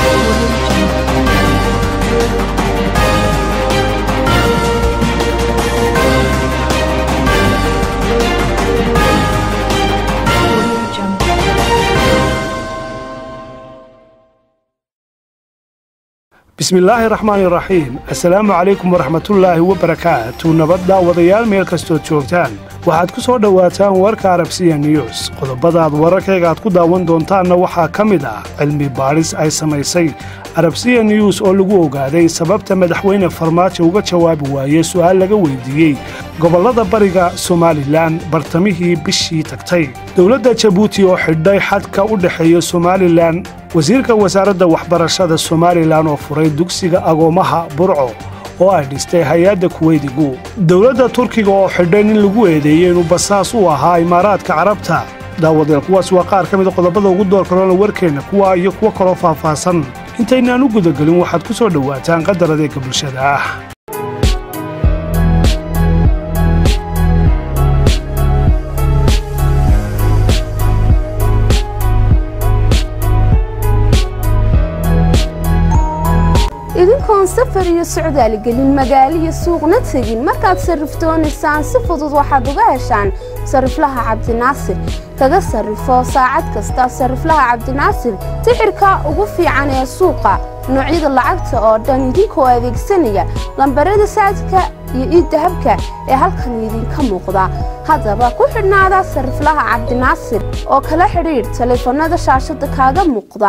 bismillaahi raxmaani raxiim assalaamu calaykum waraxmatullaahi wabarakaatu nabad daawadayaal meel kastood joogtaan waxaad ku soo dhowaataan warka arabsiya news qodobadaad wararkayga aad ku daawan doontaanna waxaa ka mid ah cilmi baadhis ay samaysay arabsiya news oo lagu ogaaday sababta madaxweyne farmaajo uga jawaabi waayey su'aal laga weydiiyey gobollada bariga somalilan bartamihii bishii tagtay dowladda jabuuti oo xidhay xadka u dhexeeya somalilan wasiirka wasaaradda waxbarashada somalilan oo furay dugsiga agoomaha burco oo ay dhistay hay-adda kuweydigu dowladda turkiga oo xidhay nin lagu eedeeyey inuu basaas u ahaa imaaraadka carabta daawadeel kuwaas waa qaar ka mida qodobada ugu door kalona warkeenna kuwa iyo kuwo kaloo faahfaahsan intaynaan u gudagelin waxaad ku soo dhowaataan qadar adeega bulshada ah idinkoon safar iyo socdaal gelin magaalo iyo suuqna tegin markaad sarrifdoonaysaan si fudud waxaad uga heshaan sarriflaha cabdinaasir kaga sarrifo saacad kasta sarriflaha cabdinaasir sixirka ugu fiican ee suuqa noocyada lacagta oo dhan idinkoo adeegsanaya lambarada saadka iyo iiddahabka ee halkan idinka muuqda haddaba ku xidhnaada sarriflaha cabdinaasir oo kala xidhiidh taleefannada shaashadda kaaga muuqda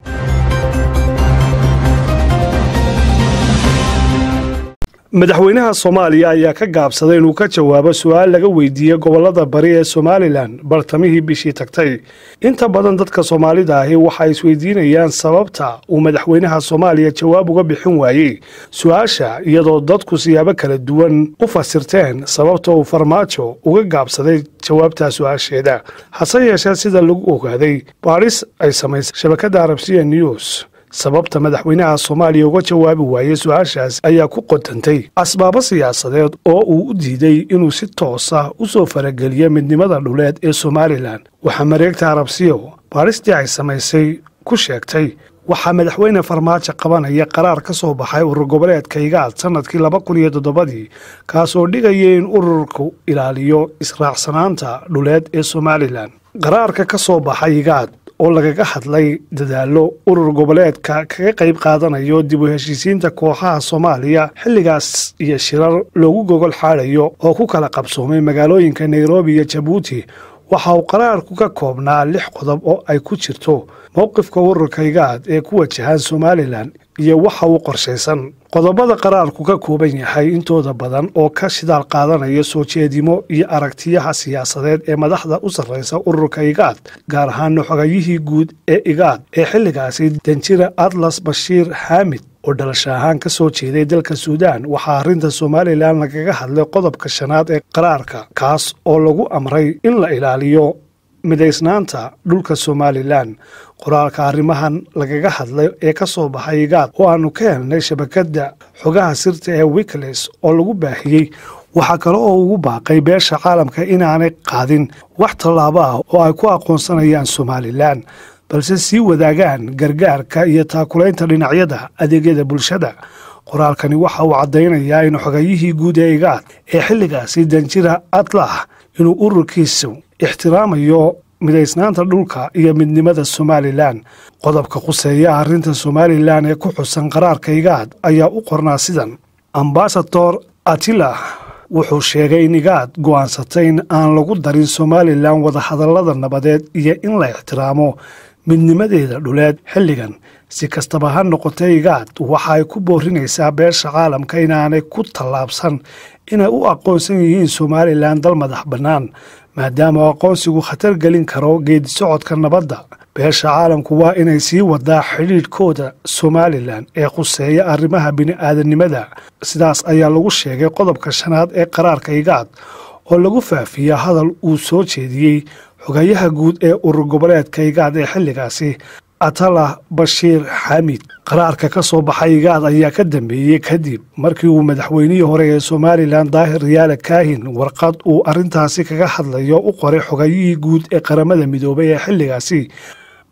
madaxweynaha soomaaliya ayaa ka gaabsaday inuu ka jawaabo su'aal laga weydiiyey gobollada bari ee somalilan bartamihii bishii tagtay inta badan dadka soomaalida ahi waxay isweydiinayaan sababta uu madaxweynaha soomaaliya jawaab uga bixin waayey su-aasha iyadoo dadku siyaabo kala duwan u fasirteen sababta uu farmaajo uga gaabsaday jawaabtaa su-aasheeda hase yeeshee sida lagu ogaaday baadhis ay samaysay shabakadda arabsiya news sababta madaxweynaha soomaaliya uga jawaabi waayey su-aashaas ayaa ku qodantay asbaabo siyaasadeed oo uu u diiday inuu si toosa u soo farageliyo midnimada dhuleed ee somalilan waxaa mareegta arabsiyo baadhistii ay samaysay ku sheegtay waxaa madaxweyne farmaajo qabanaya qaraar ka soo baxay urur goboleedka igaad sannadkii laba kun iyo toddobadii kaasoo dhigaya in ururku ilaaliyo israacsanaanta dhuleed ee somalilan qaraarka ka soo baxay igaad oo lagaga hadlay dadaallo urur goboleedka kaga qayb qaadanayo dib u heshiisiinta kooxaha soomaaliya xilligaas iyo shirar loogu gogol xaadayo oo ku kala qabsoomay magaalooyinka nairobi iyo jabuuti waxa uu qaraarku ka koobnaa lix qodob oo ay ku jirto mowqifka ururka igaad ee ku wajahan somalilan iyo waxa uu qorshaysan qodobada qaraarku ka kooban yahay intooda badan oo ka shidaal qaadanaya soo jeedimo iyo aragtiyaha siyaasadeed ee madaxda u sarraysa ururka igaad gaar ahaana xogayihii guud ee igaad ee xilligaasi danjira atlas bashiir xaamid oo dhalasho ahaan ka soo jeeday dalka suudaan waxaa arrinta somalilan lagaga hadlay qodobka shanaad ee qaraarka kaas oo lagu amray in la ilaaliyo midaysnaanta dhulka somalilan qoraalka arrimahan lagaga hadlay ee ka soo baxay igaad oo aanu ka helnay shabakadda xogaha sirta ee wikles oo lagu baahiyey waxaa kale oo ugu baaqay beesha caalamka inaanay qaadin wax tallaabo ah oo ay ku aqoonsanayaan somalilan balse sii wadaagaan gargaarka iyo taakulaynta dhinacyada adeegyada bulshada qoraalkani waxa uu caddaynayaa in xogayihii guud ee igaad ee xilligaasi danjira atlah inuu ururkiisu ixtiraamayo midaysnaanta dhulka iyo midnimada somalilan qodobka quseeya arrinta somalilan ee ku xusan qaraarka igaad ayaa u qornaa sidan ambasador atilah wuxuu sheegay in igaad go'aansatay in aan lagu darin somalilan wadahadallada nabadeed iyo in la ixtiraamo midnimadeeda dhuleed xilligan si kastaba ha noqotay igaad waxa ay ku boorinaysaa beesha caalamka inaanay ku tallaabsan inay u aqoonsan yihiin somalilan dal madax bannaan maadaama aqoonsigu khatar gelin karo geedisocodka nabadda beesha caalamku waa inay sii wadaa xidhiidhkooda somalilan ee khuseeya arrimaha bini'aadanimada sidaas ayaa lagu sheegay qodobka shanaad ee qaraarka igaad oo lagu faafiya hadal uu soo jeediyey xogayaha guud ee urur goboleedka igaad ee xilligaasi atalah bashiir xamid qaraarka ka soo baxay igaad ayaa ka dambeeyey kadib markii uu madaxweynihii hore ee somalilan daahir riyaale kaahin warqad uu arrintaasi kaga hadlayo u qoray xogayihii guud ee qaramada midoobay ee xilligaasi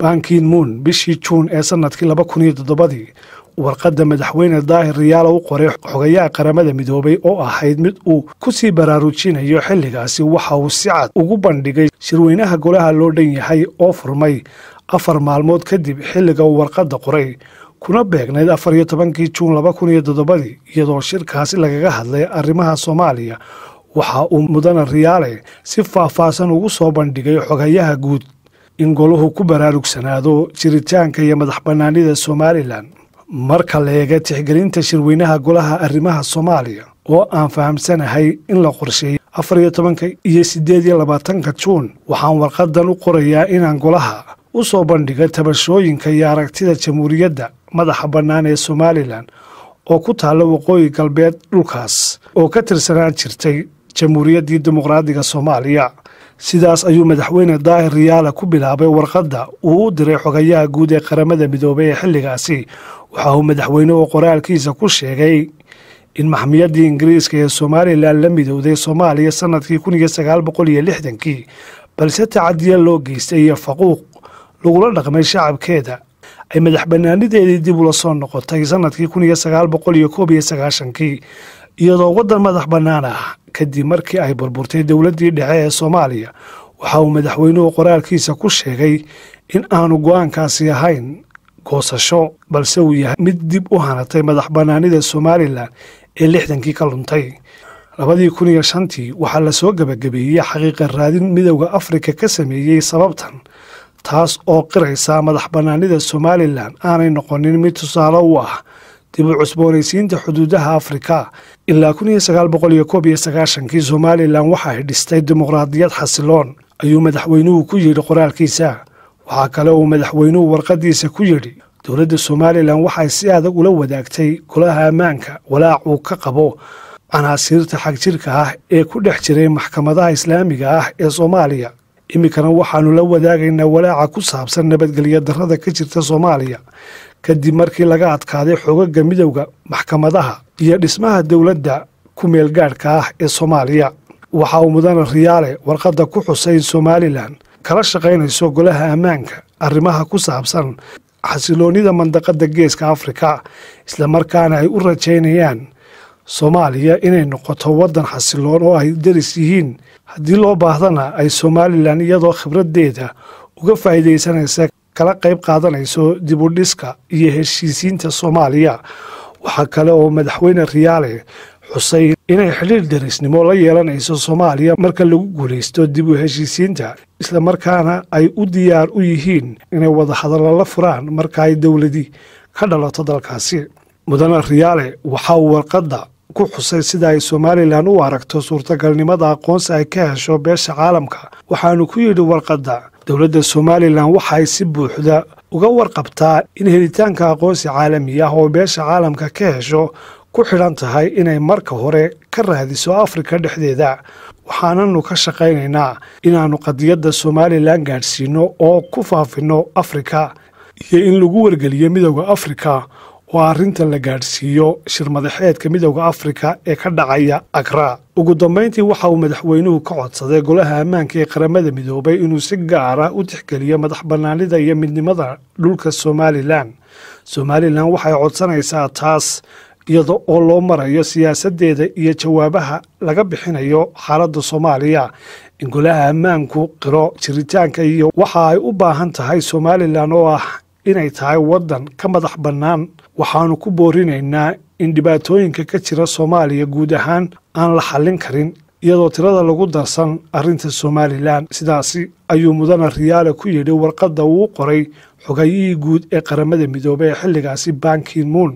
bankin moon bishii juun ee sanadkii laba kun iyo toddobadii warqadda madaxweyne daahir riyaala u qoray xogayaha qaramada midoobay oo ahayd mid uu ku sii baraarujinayo xilligaasi waxa uu si cad ugu bandhigay shirweynaha golaha loo dhan yahay oo furmay afar maalmood kadib xilliga uu warqadda qoray kuna beegnayd afar iyo tobankii juun laba kun iyo toddobadii iyadoo shirkaasi lagaga hadlay arrimaha soomaaliya waxa uu mudane riyaale si faahfaahsan ugu soo bandhigay xogayaha guud in golahu ku baraarugsanaado jiritaanka iyo madax bannaanida somalilan marka la eega tixgelinta shirweynaha golaha arrimaha soomaaliya oo aan fahamsanahay in la qorsheeyey afar iyo tobanka iyo siddeed iyo labaatanka juun waxaan warqadan u qorayaa inaan golaha u soo bandhiga tabashooyinka iyo aragtida jamhuuriyadda madaxa bannaan ee somalilan oo ku taalla waqooyi galbeed dhulkaas oo ka tirsanaan jirtay jamhuuriyaddii dimuqraadiga soomaaliya sidaas ayuu madaxweyne daahir riyaala ku bilaabay warqadda uu u diray xogayaha guud ee qaramada midoobay ee xilligaasi waxa uu madaxweynuhu qoraalkiisa ku sheegay in maxmiyaddii ingiriiska ee somalilan la midowday soomaaliya sannadkii kun iyo sagaal boqol iyo lixdankii balse tacadiya loo geystay iyo faquuq lagula dhaqmay shacabkeeda ay madax bannaanideedii dib ula soo noqotay sannadkii kun iyo sagaal boqol iyo koob iyo sagaashankii iyadoo waddan madax bannaan ah kadib markii ay burburtay dowladdii dhexe ee soomaaliya waxa uu madaxweynuhu qoraalkiisa ku sheegay in aanu go'aankaasi ahayn goosasho balse uu yahay mid dib u hanatay madax bannaanida somalilan ee lixdankii ka luntay labadii kun iyo shantii waxaa lasoo gebagabeeyey xaqiiqa raadin midowda afrika ka sameeyey sababtan taas oo qiraysa madax bannaanida somalilan aanay noqonin mid tusaale u ah dib u cusboonaysiinta xuduudaha afrika ilaa kun iyo sagaal boqol iyo koob iyo sagaashankii somalilan waxa ay dhistay dimuqraadiyad xasiloon ayuu madaxweynuhu ku yidhi qoraalkiisa waxaa kale uu madaxweynuhu warqadiisa ku yidhi dowladda somalilan waxay si adag ula wadaagtay golaha ammaanka walaac uu ka qabo canaasiirta xagjirka ah ee ku dhex jiray maxkamadaha islaamiga ah ee soomaaliya iminkana waxaannu la wadaagaynaa walaaca ku saabsan nabadgelyo darrada ka jirta soomaaliya kadib markii laga adkaaday xogaga midowda maxkamadaha iyo dhismaha dowladda ku meelgaadhka ah ee soomaaliya waxa uu mudane riyaale warqadda ku xusay in somalilan kala shaqaynayso golaha ammaanka arrimaha ku saabsan xasiloonnida mandaqadda geeska afrika islamarkaana ay u rajaynayaan soomaaliya inay noqoto waddan xasiloon oo ay daris yihiin haddii loo baahdana ay somalilan iyadoo khibraddeeda uga faa'iidaysanaysa kala qayb qaadanayso dibudhiska iyo heshiisiinta soomaaliya waxaa kale oo madaxweyne riyaale xusay inay xidhiir darisnimo la yeelanayso soomaaliya marka lagu guulaysto dib u heshiisiinta islamarkaana ay u diyaar u yihiin inay wadahadallo la furaan marka ay dowladi ka dhalato dalkaasi mudane riyaale waxa uu warqadda ku xusay sida ay somalilan u aragto suurtagalnimada aqoonsi ay ka hesho beesha caalamka waxaanu ku yidhi warqadda dowladda somalilan waxay si buuxda uga warqabtaa in helitaanka aqoonsi caalami ah oo beesha caalamka ka hesho ku xidhan tahay inay marka hore ka raadiso afrika dhexdeeda waxaananu ka shaqaynaynaa inaannu qadiyadda somalilan gaadhsiino oo ku faafinno afrika iyo in lagu wargeliyo midowda afrika oo arrintan la gaadhsiiyo shirmadaxeedka midowda afrika ee ka dhacaya agra ugu dambayntii waxa uu madaxweynuhu ka codsaday golaha ammaanka ee qaramada midoobay inuu si gaara u tixgeliyo madax bannaanida iyo midnimada dhulka somalilan somalilan waxay codsanaysaa taas iyada oo loo marayo siyaasaddeeda iyo jawaabaha laga bixinayo xaaladda soomaaliya in golaha ammaanku qiro jiritaanka iyo waxa ay u baahan tahay somalilan oo ah inay tahay waddan ka madax bannaan waxaannu ku boorinaynaa in dhibaatooyinka ka jira soomaaliya guud ahaan aan la xallin karin iyadoo tirada lagu darsan arrinta somalilan sidaasi ayuu mudane riyaale ku yidhi warqadda uu qoray xogayihii guud ee qaramada midoobey ee xilligaasi bankin moon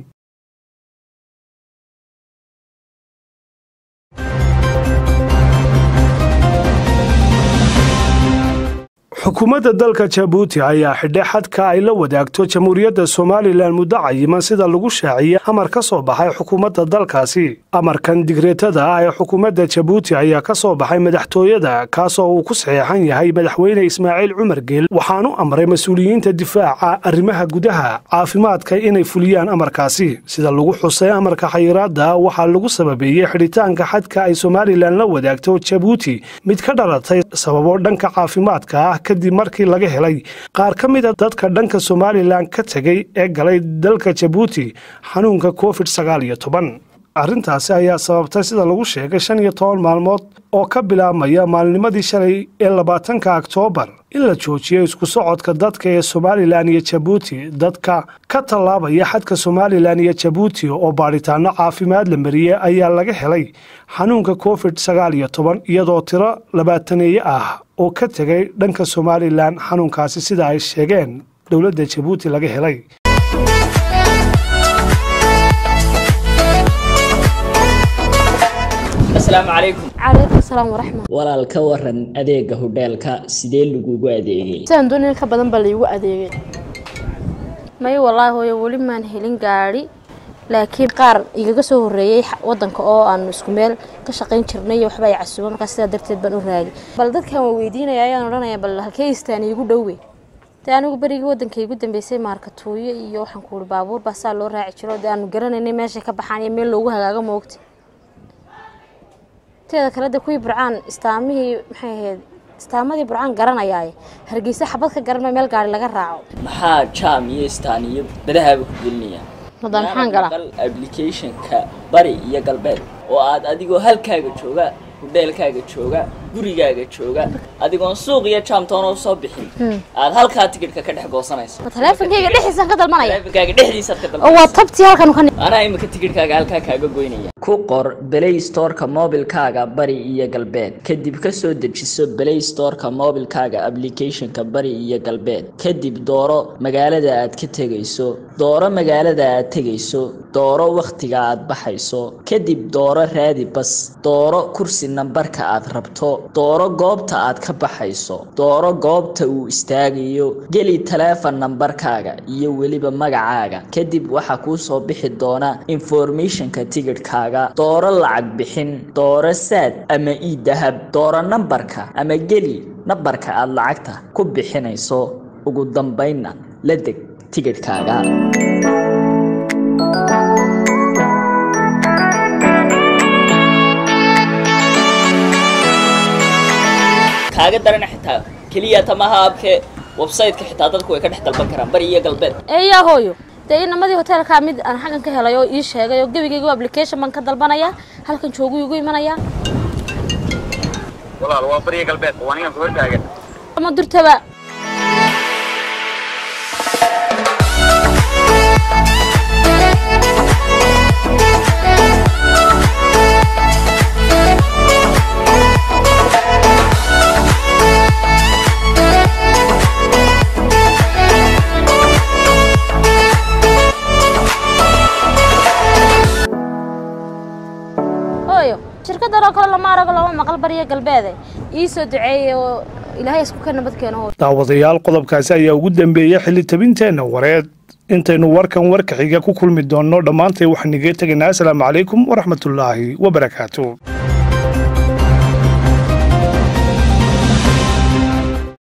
xukuumadda dalka jabuuti ayaa xidhay xadka ay la wadaagto jamhuuriyadda somalilan muddo cayiman sida lagu shaaciyey amar ka soo baxay xukuumadda dalkaasi amarkan digreetada ah ee xukuumadda jabuuti ayaa ka soo baxay madaxtooyada kaasoo uu ku saxeexan yahay madaxweyne ismaaciil cumar geel waxaanu amray mas-uuliyiinta difaaca arrimaha gudaha caafimaadka inay fuliyaan amarkaasi sida lagu xusay amarka xayiraadda waxaa lagu sababeeyey xidhitaanka xadka ay somalilan la wadaagto jabuuti mid ka dhalatay sababo dhanka caafimaadka ah kadib markii laga helay qaar ka mida dadka dhanka somalilan ka tegay ee galay dalka jabuuti xanuunka covid sagaal iyo toban arrintaasi ayaa sababtay sida lagu sheegay shan iyo toban maalmood oo ka bilaabmaya maalnimadii shalay ee labaatanka oktoobar in la joojiyo isku socodka dadka ee somalilan iyo jabuuti dadka ka tallaabaya xadka somalilan iyo jabuuti oo baadhitaano caafimaad la mariyey ayaa laga helay xanuunka covid sagaal iyo toban iyadoo tiro labaataneeye ah oo ka tegay dhanka somalilan xanuunkaasi sida ay sheegeen dowladda jabuuti laga helay asalaamu calaykum calaykum salaam waraxmat walaal ka waran adeega hodheelka sidee lagugu adeegay sidaan doonay in ka badan baa laygu adeegay may wallaahi hooyo weli maan helin gaadhi laakiin qaar igaga soo horreeyey wadanka oo aanu isku meel ka shaqayn jirnay waxba ay casuuba markaa sidaa darteed baan u raagay bal dadkan waa weydiinaya ayaan odhanaya bal halkee istaan iigu dhowe dee anigu berigii wadanka igu dambeysay maarkatuuyo iyo waxaan ku uhi baabuur baa saa loo raaci jiro dee aanu garanaynay meeshay ka baxaan iyo meel loogu hagaago moogta teeda kale de kuwii burcaan istaamihii maxay ahayd istaamadii burcaan garanayaaye hargeysa xabad ka garanma meel gaari laga raaco maxaa jaam iyo istaan iyo badahaaba ku gelinaya hadda maxaan galaa applicationka bari iyo galbeed oo aad adigoo halkaaga jooga hudheelkaaga jooga gurigaaga jooga adigoon suuq iyo jaamtoona usoo bixin aad halkaa tigidhka ka dhex goosanayso ma taleefonkayga dhexdiisaan ka dalmanaya taleefonkaaga dhexdiisaad ka oo waa dalbanayso tabtii halkan ka anaa imika tigidhkaaga halkaa kaaga goynaya ku qor play storeka mobilkaaga bari iyo galbeed kadib ka soo dejiso play storeka mobilkaaga applicationka bari iyo galbeed kadib dooro magaalada aad ka tegayso dooro magaalada aad tegayso dooro wakhtiga aad baxayso kadib dooro raadi bas dooro kursi nambarka aad rabto dooro goobta aad ka baxayso dooro goobta uu istaagayo geli taleefon nambarkaaga iyo weliba magacaaga kadib waxaa kuu soo bixi doona informationka tigidhkaaga dooro lacag bixin dooro saad ama ii dahab dooro nambarka ama geli nambarka aad lacagta ku bixinayso ugu dambaynna la deg tigidhkaaga kaaga darana xitaa keliya tamaha abke website-ka xitaa dadku way ka dhex dalban karaan bari iyo galbeed eeyaa hooyo dee inamadii hoteelkaa mid aan xaggan ka helay oo ii sheegay oo gebigayga application baan ka dalbanayaa halkan joogu igu imanayaa walaal waa bariya galbeed waa ninkan ku hortaagan ama durtaba hooyo shirkadan oo kale lama arago lama maqal bariya galbeede ii soo duceeyey oo ilaahay isku ka nabad keeno hooyo daawadayaal qodobkaasi ayaa ugu dambeeyey xilli tabinteenna wareed intaynu warkan warka xiga ku kulmi doonno dhammaantay waxaan iga tegaynaa asalaamu calaykum waraxmatullaahi wabarakaatu